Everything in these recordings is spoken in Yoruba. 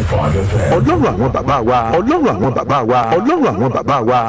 five FM. ọlọ́run àwọn bàbá wa ọlọ́run àwọn bàbá wa ọlọ́run àwọn bàbá wa.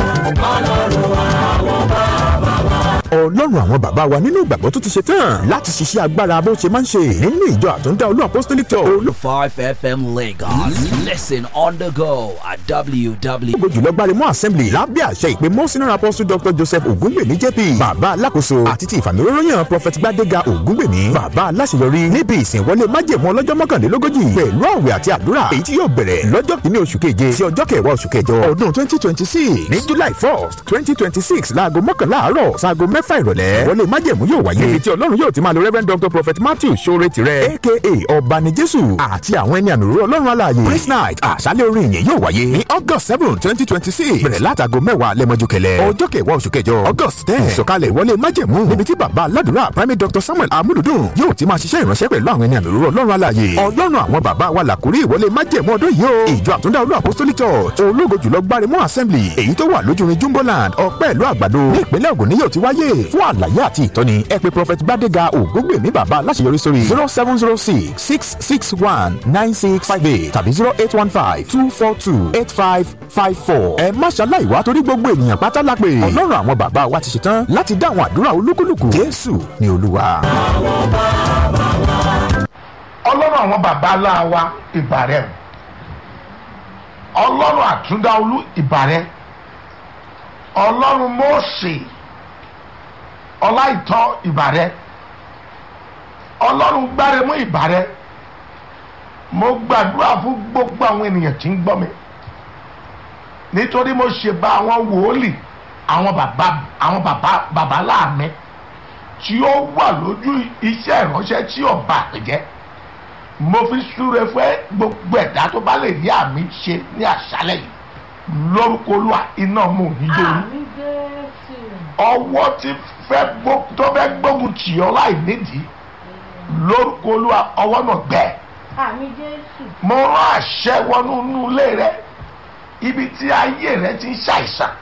ọlọ́run àwọn bàbá wa nínú ìgbàgbọ́ tó ti ṣe tán láti ṣiṣẹ́ agbára bó ṣe máa ń ṣe nínú ìjọ àtúndá olú apostolic church 5 FM Lagos. Listen on the go at www. ológo jùlọ gbáremọ assembly lábẹ́ àṣẹ ìpè mọ́sínà apostle dr joseph ogungbèmí jp bàbá alákòóso àti ti ìfàmìróróyàn prophet gbadega ogungbèmí bàbá aláṣeyọrí níbi ìsìnwọlé májèmú ọlọ́jọ́ mọ́kànlélógójì pẹ̀lú àwẹ̀ àti àdúrà èyí tí yóò bẹ̀rẹ̀ lọ́jọ́ kìíní oṣù keje sí ọjọ́ kẹwàá oṣù kẹjọ ọdún twenty twenty six ní july first twenty twenty six láago mọ́kànlá àárọ̀ sáago mẹ́fà ìrọ̀lẹ́ wọlé májèmú yóò wáyé ibi tí ọlọ́run yóò ti máa lo reverend dr prophet matthew sore tirẹ̀ aka ọ̀bani jésù àti àwọn ẹni àmì òróró ọlọ́run alààyè praise night àṣálẹ̀ orin ìyẹn yóò wáyé ní august seven twenty twenty six bẹ̀rẹ̀ látago mẹ́wàá lẹ́mọ́jú kẹlẹ́ ọjọ́ kẹwàá oṣù kẹjọ august ten ìsọ̀kalẹ̀ ìwọlé májẹ̀mú níbi tí bàbá aládùúrà primate dr samuel amúlùdùn yóò ti máa ṣiṣẹ́ ìránṣẹ́ pẹ̀lú àwọn ẹni àmì òróró ọlọ́run alààyè ọlọ́run àwọn bàbá wa làkúrí ìwọlé májẹ̀mú ọdún yìí o ìjọ àtúndá olú apostolic church ológo jùlọ gbáremú assembly èyí tó wà lójúrin jumboland ọpẹ́ ìlú àgbàdo ní ìpínlẹ̀ ògùn ni yóò ti wáyé fún àlàyé àti ìtọ́ni ẹ pè prophet gbadega ògúngbèmí bàbá aláṣeyọrí sórí zero seven zero six six six one nine six five eight tàbí zero eight one five two four two eight five five four. ẹ má ṣaláì wá torí gbogbo ènìyàn pátá la pè ọlọ́run àwọn bàbá wa ti ṣetán láti dá àwọn àdúrà olúkúlùkù jésù ni olúwa. ọlọ́run àwọn baba aláwa ìbàrẹ̀ o ọlọ́run àtúndáolú ìbàrẹ̀ ọlọ́run mọ́ọ̀sì ọláìtọ́ ìbàrẹ̀ ọlọ́run gbáremú ìbàrẹ̀ mo gbàdúrà fún gbogbo àwọn ènìyàn tí ń gbọ́ mi nítorí mo ṣe bá àwọn wòólì àwọn bàbá àwọn bàbá bàbá láàmì tí ó wà lójú iṣẹ́ ìránṣẹ́ tí ọba àpèjẹ́ mo fi súre fún gbogbo ẹ̀dá tó bá lè rí àmì ṣe ní àṣálẹ̀ yìí lórúkọ olúwa iná mú níjó ní Àmì Jésù. ọwọ́ tí fẹ́ gbó- tó fẹ́ gbógun tì ọ́ láì nídìí lórúkọ olúwa ọwọ́ náà gbẹ Àmì Jésù. mo rán àṣẹ wọnú inú ilé rẹ ibi tí ayé rẹ ti ń ṣàìsàn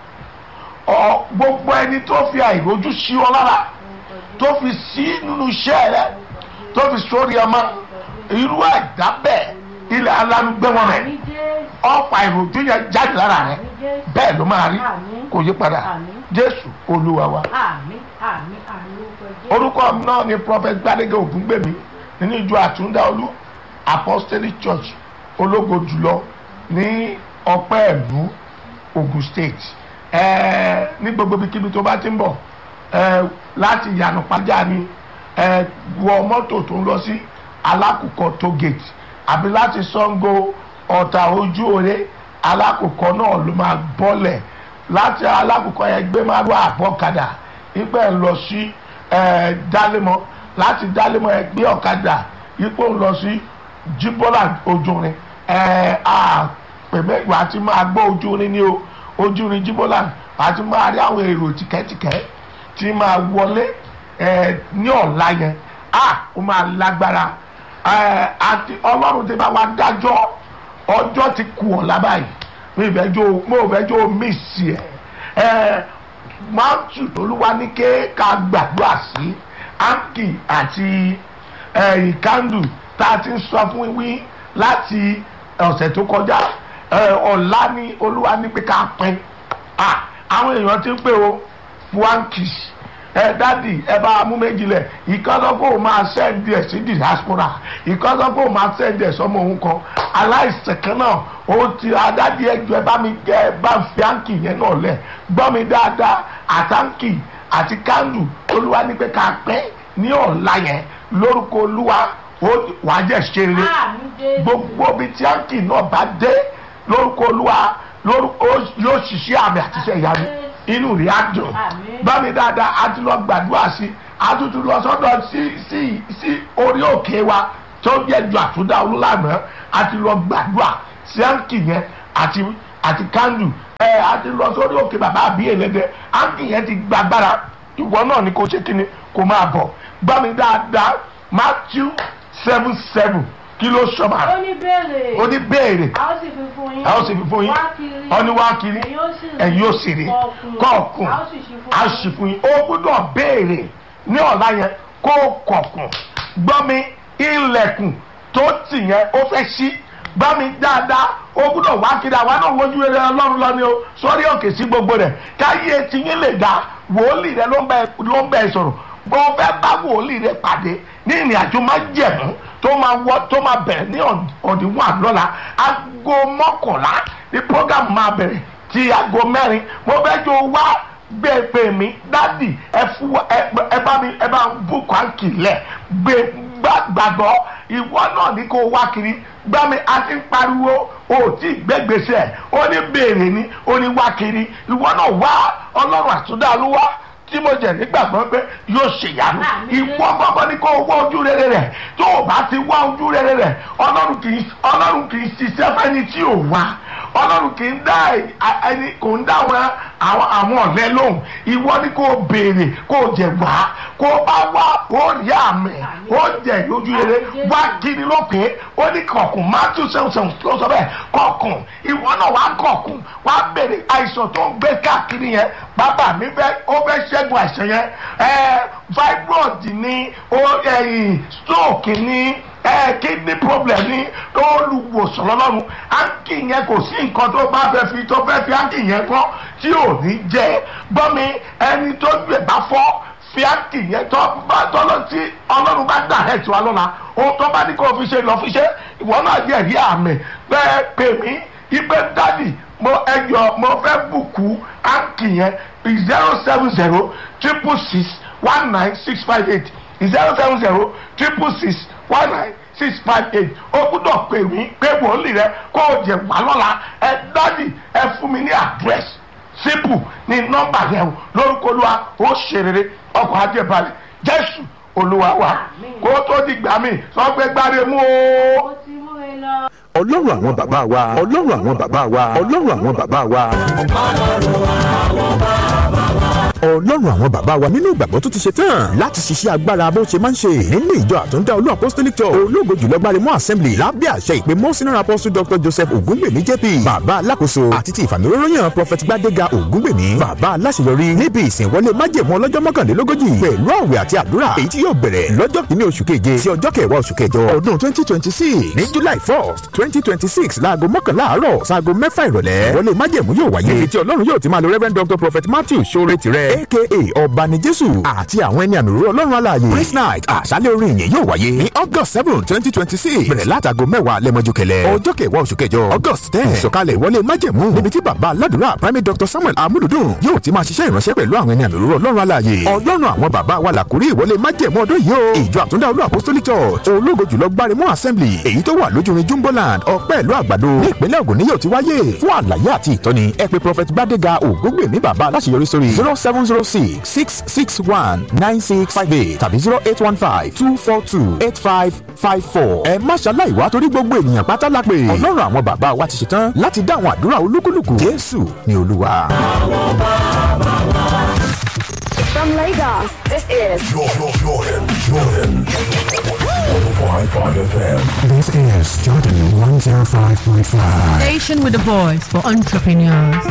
ọ gbogbo ẹni tó fi àìrójú sí ọ lára tó fi sí nínú iṣẹ́ rẹ tó fi sórí ọmọ irú ẹ̀dá bẹ́ẹ̀ ilẹ̀ alánúgbé wọn rẹ̀ Àmì Jésù. ọ̀pá ìròjú yẹn jáde lára rẹ̀ Àmì Jésù. bẹ́ẹ̀ ló máa rí Àmín. kò yí padà Àmín. jésù olúwa wa Àmì àmì àmì orúkọ Jésù. orúkọ mi náà ni prophet gbadege ògúngbèmí nínú ìjọ àtúndáolú apostolic church ológo jùlọ ní ọpẹ́ ìlú ogun state ẹẹ ní gbogbo ibikíbi tó bá ti ń bọ̀ ẹẹ láti yànnà pàjá ni ẹẹ wọ mọ́tò tó ń lọ sí alákùkọ tó gate àbí láti sango ọ̀tà ojú òre alákùkọ náà ló máa bọ́lẹ̀ láti alákùkọ yẹn gbé máa wá àbọ̀kadà ìpẹ́ ń lọ sí ẹ dálémọ láti dálémọ ẹ gbé ọ̀kadà ipò ń lọ sí jíbọ́là ojúrin ẹ à pèmẹ́ wàá ti máa gbọ́ ojúrin ní o ojúrin jíbọ́là wàá ti máa rí àwọn èrò tìkẹ́tìkẹ́ tí máa wọlé ẹ ní ọ̀la yẹn à ó máa lágbára ẹ àti ọlọ́run ti bá wa dájọ́ ọjọ́ ti kù ọ̀la báyìí mi ò fẹ́ jó mo ò fẹ́ jó mísì ẹ̀ ẹ máàtù olúwa ní ké ká gbàdúrà sí áńkì àti ìkándù tá a ti ń sọ fún wí láti ọ̀sẹ̀ tó kọjá ẹ, ọ̀la ní olúwa ní pé ká pín Ah, àwọn èèyàn ti ń pè o fúánkì ẹ dádì ẹ bá mú méjì lẹ ìkọ́sọ́kọ́ máa sẹ́ndì ẹ̀ sí diaspora ìkọ́sọ́kọ́ máa sẹ́ndì ẹ̀ sọmọ òun kan aláìsàn kan náà ó ti adádì ẹjọ́ ẹ bá mi gẹ ẹ bá fi áńkì yẹn náà lẹ̀ gbọ́ mi dáadáa àtàǹkì àti kándù olúwa ní pé ká pẹ́ ní ọ̀la yẹn lórúkọ olúwa ó wàá jẹ́ ṣe rere Àmì Jésù. gbogbo ibi tí áńkì náà bá dé lórúkọ olúwa lórúkọ yóò ṣiṣẹ́ àmì àti iṣẹ́ ìyanu inú rí á dùn Àmín. bá mi dáadáa a ti lọ gbàdúrà sí a tún ti lọ sọ́dọ̀ sí sí sí orí òkè wa tó yẹ ju àtúndà olúlànà a ti lọ gbàdúrà sí áńkì yẹn àti àti kándù ẹ a ti lọ sórí òkè bàbá àbí ẹlẹ́dẹ̀ áńkì yẹn ti gbàgbára ìwọ náà ni kò ṣe kíni kò máa bọ̀ gbá mi dáadáa Matthew seven seven kí ló sọ ma ó ní béèrè. ó ní béèrè a ó sì fi fún yín. a ó sì fi fún yín wá kiri. ọ ní wá kiri ẹ̀yin ó sì rí. ẹ̀yin ó sì rí kọ̀ọ̀kùn a ó sì ṣí fún a yín. sì fún yín ó gbọ́dọ̀ béèrè ní ọ̀la yẹn kó kọ̀ọ̀kùn gbọ́ mi ilẹ̀kùn tó tì yẹn ó fẹ́ ṣí gbá mi dáadáa ó gbúdọ̀ wá kiri àwa náà wojú rere ọlọ́run lọ ni o sórí òkè sí gbogbo rẹ̀ káyé tiyín lè dá wòólì rẹ ló ń bẹ ló ń bẹ sọ̀rọ̀ bó fẹ́ bá wòólì rẹ pàdé ní ìrìn àjò máa jẹ̀mú tó máa wọ tó máa bẹ̀rẹ̀ ní ọ̀dìwọ̀n àlọ́la aago mọ́kànlá ní program máa bẹ̀rẹ̀ ti aago mẹ́rin mo fẹ́ jọ wá gbé pè mí dádì ẹ fún ẹ bá mi ẹ bá ń bùkún àǹkì lẹ̀ gbé gbàgbọ́ ìwọ náà ní kó wá kiri gbá mi a ti ń pariwo o tí gbẹgbèsè ó ní béèrè ni ó ní wá kiri ìwọ náà wá ọlọ́run àtúndà ló wá tí mo jẹ nígbàgbọ́ pé yóò ṣèyàmú ìwọ gbọ́gbọ́ ní kó wá ojú rere rẹ̀ tó o bá ti wá ojú rere rẹ̀ ọlọ́run kì í ọlọ́run kì í ṣiṣẹ́ fẹ́ni tí ò wá ọlọ́run kì í dá ẹni kò ń dá àwọn àwọn ọ̀lẹ́ lóhùn ìwọ ni kò béèrè kò jẹ wá kò bá wá ó rí àmì ó jẹ lójú rere wá kiri ló pé ó ní kọ̀ọ̀kùn matthew seven seven ló sọ bẹ́ẹ̀ kọ̀ọ̀kùn ìwọ náà wá kọ̀ọ̀kùn wá béèrè àìsàn tó ń gbé káàkiri yẹn bàbá mi fẹ́ ó fẹ́ ṣẹ́gun àìsàn yẹn fibroid ní stroke ní kidney problem ní olùwòsàn lọ́lọ́run áńkì yẹn kò sí nǹkan tó bá fẹ́ fi tó fẹ́ fi áńkì yẹn kọ́ tí ò ní jẹ́ gbọ́mi ẹni tó gbé bá fọ́ fi áńkì yẹn tó bá tọ́lọ́ tí ọlọ́run bá dà ẹ̀ tí wa lọ́la ohun tó bá ní kó fi ṣe lọ fi ṣe ìwọ náà yẹ rí àmì bẹ́ẹ̀ pè mí ipe dádì mo ẹjọ mo fẹ́ bùkú áńkì yẹn zero seven zero triple six one nine six five eight zero seven zero triple six one nine six five eight o gbúdọ̀ pè mí pé wòlíì rẹ kó o jẹ wá lọ́la ẹ dádì ẹ fún mi ní àdírẹ́sì sípù ní nọ́mbà yẹn o lórúkọ olúwa ó ṣe rere ọkọ̀ ajẹ́balẹ̀ jésù olúwa wa kó tó di gbà mí sọ pé gbáre mú o. ó ti mú e lọ. ọlọ́run àwọn bàbá wa ọlọ́run àwọn bàbá wa ọlọ́run àwọn bàbá wa. ọlọ́run àwọn bàbá wa nínú ìgbàgbọ́ tó ti ṣe tán láti ṣiṣẹ́ agbára bó ṣe máa ń ṣe nínú ìjọ àtúndá olú apostolic church ológo jùlọ gbaremọ assembly lábẹ́ àṣẹ ìpè mọ́sínà apostle dr joseph ogungbèmí jp bàbá alákòóso àti ti ìfàmìróróyàn prophet gbadega ogungbèmí bàbá aláṣeyọrí níbi ìsìnwọlé májèmú ọlọ́jọ́ mọ́kànlélógójì pẹ̀lú àwẹ̀ àti àdúrà èyí tí yóò bẹ̀rẹ̀ lọ́jọ́ kìíní oṣù keje sí ọjọ́ kẹwàá oṣù kẹjọ ọdún twenty twenty six ní july first twenty twenty six láago mọ́kànlá àárọ̀ sáago mẹ́fà ìrọ̀lẹ́ wọlé májèmú yóò wáyé ibi tí ọlọ́run yóò ti máa lo reverend dr prophet matthew sore tirẹ̀ aka ọba ni jésù àti àwọn ẹni àmì òróró ọlọ́run alààyè praise night àṣálẹ̀ orin ìyẹn yóò wáyé ní august seven twenty twenty six bẹ̀rẹ̀ látago mẹ́wàá lẹ́mọ́jú kẹlẹ́ ọjọ́ kẹwàá oṣù kẹjọ august ten ìsọ̀kalẹ̀ ìwọlé májẹ̀mú níbi tí bàbá aládùúrà primate dr samuel amúlùdùn yóò ti máa ṣiṣẹ́ ìránṣẹ́ pẹ̀lú àwọn ẹni àmì òróró ọlọ́run alààyè ọlọ́run àwọn bàbá wa làkúrí ìwọlé májẹ̀mú ọdún yìí o ìjọ àtúndá olú apostolic church ológo jùlọ gbáremú assembly èyí tó wà lójúrin jumboland ọpẹ́ ìlú àgbàdo ní ìpínlẹ̀ ògùn ni yóò ti wáyé fún àlàyé àti ìtọ́ni ẹ pè prophet gbadega ògúngbèmí bàbá aláṣeyọrí sórí zero seven zero six six six one nine six five eight tàbí zero eight one five two four two eight five five four. ẹ má ṣaláì wá torí gbogbo ènìyàn pátá la pè. ọlọ́run àwọn bàbá wa ti ṣetán láti dá àwọn àdúrà olúkúlùkù. jésù ni olúwa. From Lagos, this is Jordan, Jordan, Jordan. 105.5 FM. This is Jordan 105.5. Station with a voice for entrepreneurs.